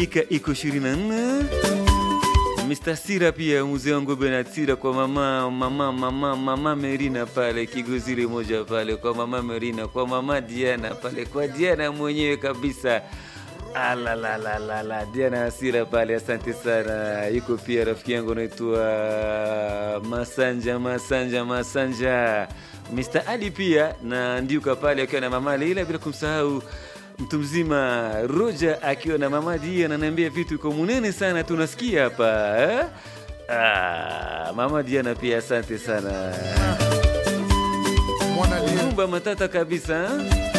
dakika iko 24 Mr. Sira pia mzee wangu Bernard Sira kwa mama mama mama mama Merina pale Kigozile moja pale kwa mama Merina kwa mama Diana pale kwa Diana mwenyewe kabisa. Ala la la la la Diana Sira pale, asante sana. Yuko pia rafiki yangu anaitwa Masanja Masanja Masanja, Mr. Ali pia na Ndiuka pale akiwa na mama Leila, bila kumsahau mtu mzima Roger akiwa na mama Dia ananiambia vitu iko munene sana tunasikia hapa eh? Ah, mama Diana pia asante sana. Mwana Dia. Rumba matata kabisa eh?